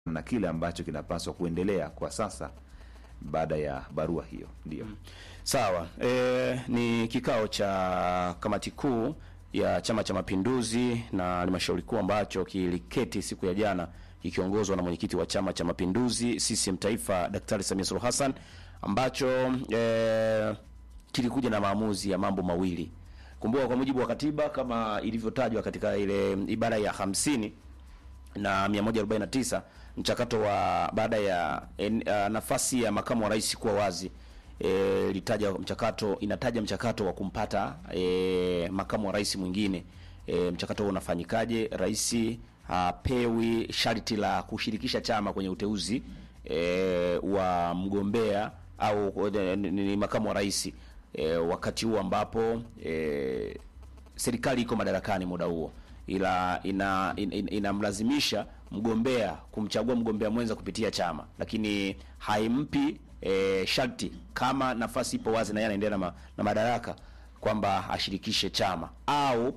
na kile ambacho kinapaswa kuendelea kwa sasa baada ya barua hiyo. Ndio Sawa. E, ni kikao cha kamati kuu ya Chama cha Mapinduzi na halmashauri kuu ambacho kiliketi siku ya jana kikiongozwa na mwenyekiti wa Chama cha Mapinduzi CCM Taifa Daktari Samia Suluhu Hassan ambacho e, kilikuja na maamuzi ya mambo mawili. Kumbuka kwa mujibu wa katiba kama ilivyotajwa katika ile ibara ya hamsini na 149 mchakato wa baada ya en, uh, nafasi ya makamu wa rais kuwa wazi e, litaja mchakato inataja mchakato wa kumpata e, makamu wa rais mwingine e, mchakato huo unafanyikaje? Rais hapewi sharti la kushirikisha chama kwenye uteuzi e, wa mgombea au ni, ni makamu wa rais e, wakati huo ambapo e, serikali iko madarakani muda huo ila ina, in, inamlazimisha mgombea kumchagua mgombea mwenza kupitia chama, lakini haimpi e, sharti kama nafasi ipo wazi na yeye anaendelea na, ma, na madaraka kwamba ashirikishe chama au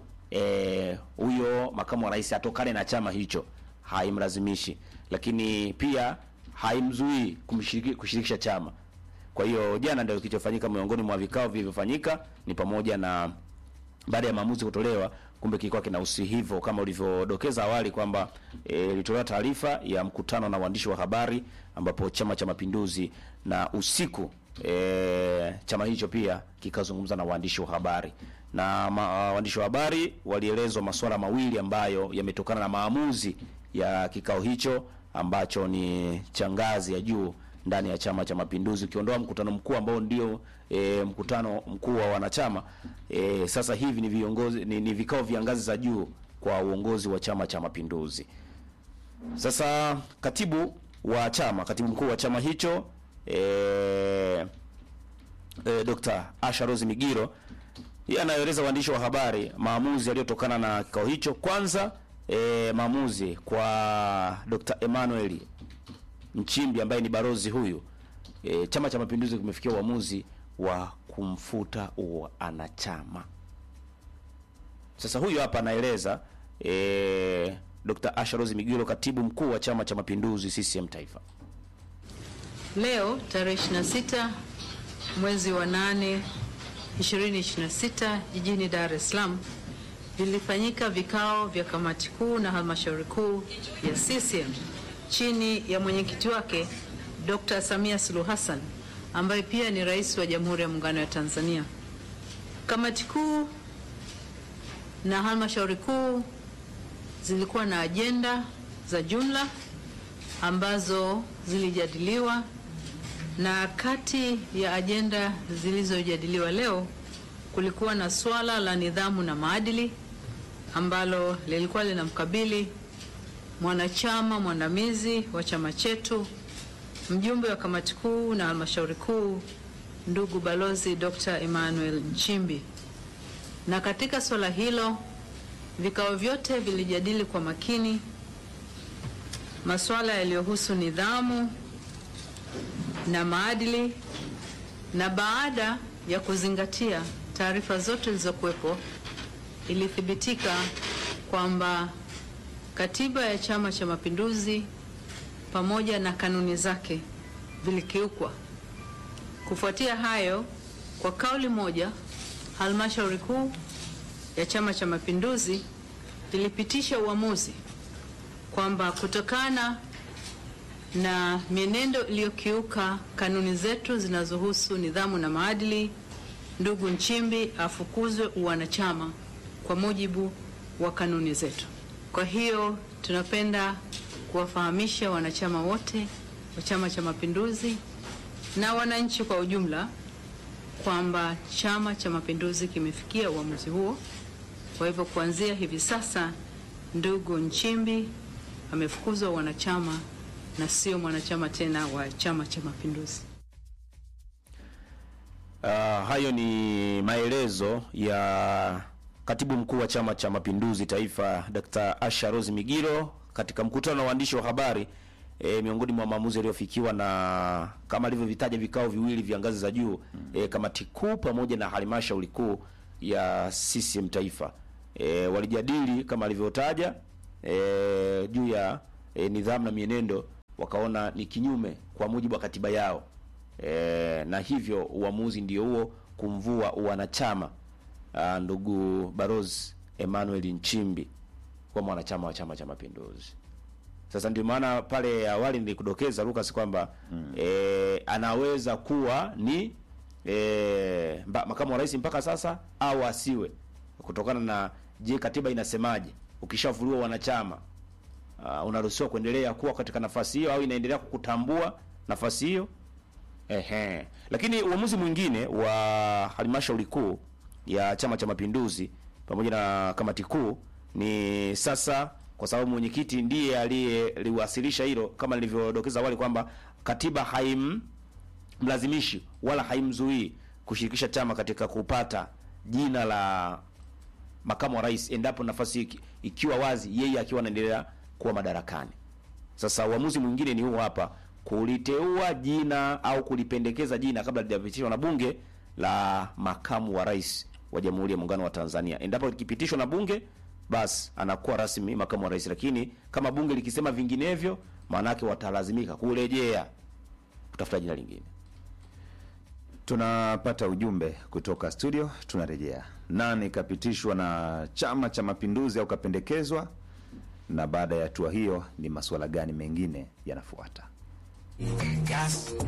huyo e, makamu wa rais atokane na chama hicho, haimlazimishi, lakini pia haimzuii kumshiriki, kushirikisha chama. Kwa hiyo jana ndio kilichofanyika, miongoni mwa vikao vilivyofanyika ni pamoja na baada ya maamuzi kutolewa, kumbe kilikuwa kinahusi hivyo kama ulivyodokeza awali kwamba ilitolewa e, taarifa ya mkutano na waandishi wa habari ambapo Chama cha Mapinduzi na usiku e, chama hicho pia kikazungumza na waandishi wa habari na ma, waandishi wa habari walielezwa masuala mawili ambayo yametokana na maamuzi ya kikao hicho ambacho ni cha ngazi ya juu ndani ya Chama cha Mapinduzi, ukiondoa mkutano mkuu ambao ndio e, mkutano mkuu wa wanachama e, sasa hivi ni viongozi ni, ni vikao vya ngazi za juu kwa uongozi wa Chama cha Mapinduzi. Sasa katibu wa chama, katibu mkuu wa chama hicho e, e, Dr. Asha Rose Migiro yeye anaeleza waandishi wa habari maamuzi yaliyotokana na kikao hicho. Kwanza e, maamuzi kwa Dr. Emmanuel Nchimbi ambaye ni barozi huyu e, Chama cha Mapinduzi kimefikia uamuzi wa kumfuta uanachama. Sasa huyu hapa anaeleza e, Dr. Asha Rose Migiro, katibu mkuu wa Chama cha Mapinduzi CCM Taifa. Leo tarehe 26 mwezi wa 8 2026 jijini Dar es Salaam vilifanyika vikao vya kamati kuu na halmashauri kuu ya CCM chini ya mwenyekiti wake Dr. Samia Suluhu Hassan ambaye pia ni rais wa Jamhuri ya Muungano wa Tanzania. Kamati kuu na halmashauri kuu zilikuwa na ajenda za jumla ambazo zilijadiliwa, na kati ya ajenda zilizojadiliwa leo kulikuwa na swala la nidhamu na maadili ambalo lilikuwa linamkabili mwanachama mwandamizi wa chama chetu mjumbe wa kamati kuu na halmashauri kuu ndugu balozi Dr. Emmanuel Nchimbi. Na katika swala hilo vikao vyote vilijadili kwa makini masuala yaliyohusu nidhamu na maadili, na baada ya kuzingatia taarifa zote zilizokuwepo, ilithibitika kwamba Katiba ya Chama cha Mapinduzi pamoja na kanuni zake vilikiukwa. Kufuatia hayo, kwa kauli moja, halmashauri kuu ya Chama cha Mapinduzi ilipitisha uamuzi kwamba kutokana na mienendo iliyokiuka kanuni zetu zinazohusu nidhamu na maadili, ndugu Nchimbi afukuzwe uwanachama kwa mujibu wa kanuni zetu. Kwa hiyo tunapenda kuwafahamisha wanachama wote wa Chama cha Mapinduzi na wananchi kwa ujumla kwamba Chama cha Mapinduzi kimefikia uamuzi huo. Kwa hivyo kuanzia hivi sasa, ndugu Nchimbi amefukuzwa wanachama na sio mwanachama tena wa Chama cha Mapinduzi. Uh, hayo ni maelezo ya Katibu mkuu wa Chama cha Mapinduzi Taifa Dr. Asha Rose Migiro katika mkutano wa waandishi wa habari e, miongoni mwa maamuzi yaliyofikiwa na kama alivyovitaja vikao viwili vya ngazi za juu e, kamati kuu pamoja na halmashauri kuu ya CCM Taifa e, walijadili kama alivyotaja e, juu ya e, nidhamu na mienendo wakaona ni kinyume kwa mujibu wa katiba yao e, na hivyo uamuzi ndio huo kumvua uwanachama ah, ndugu Barozi Emmanuel Nchimbi kuwa mwanachama wa Chama cha Mapinduzi. Sasa ndio maana pale awali nilikudokeza Lucas kwamba eh, anaweza kuwa ni eh, mba- makamu wa rais mpaka sasa au asiwe, kutokana na je, katiba inasemaje? Ukishavuliwa wanachama uh, unaruhusiwa kuendelea kuwa katika nafasi hiyo au inaendelea kukutambua nafasi hiyo? Ehe. Lakini uamuzi mwingine wa halmashauri kuu ya Chama cha Mapinduzi pamoja na kamati kuu ni sasa, kwa sababu mwenyekiti ndiye aliyeliwasilisha hilo, kama nilivyodokeza awali kwamba katiba haimlazimishi wala haimzuii kushirikisha chama katika kupata jina la makamu wa rais endapo nafasi iki- ikiwa wazi, yeye akiwa anaendelea kuwa madarakani. Sasa uamuzi mwingine ni huu hapa, kuliteua jina au kulipendekeza jina kabla lijapitishwa na bunge la makamu wa rais wa Jamhuri ya Muungano wa Tanzania. Endapo likipitishwa na bunge, basi anakuwa rasmi makamu wa rais, lakini kama bunge likisema vinginevyo, maana yake watalazimika kurejea kutafuta jina lingine. Tunapata ujumbe kutoka studio, tunarejea. Nani kapitishwa na Chama cha Mapinduzi au kapendekezwa, na baada ya hatua hiyo ni masuala gani mengine yanafuata?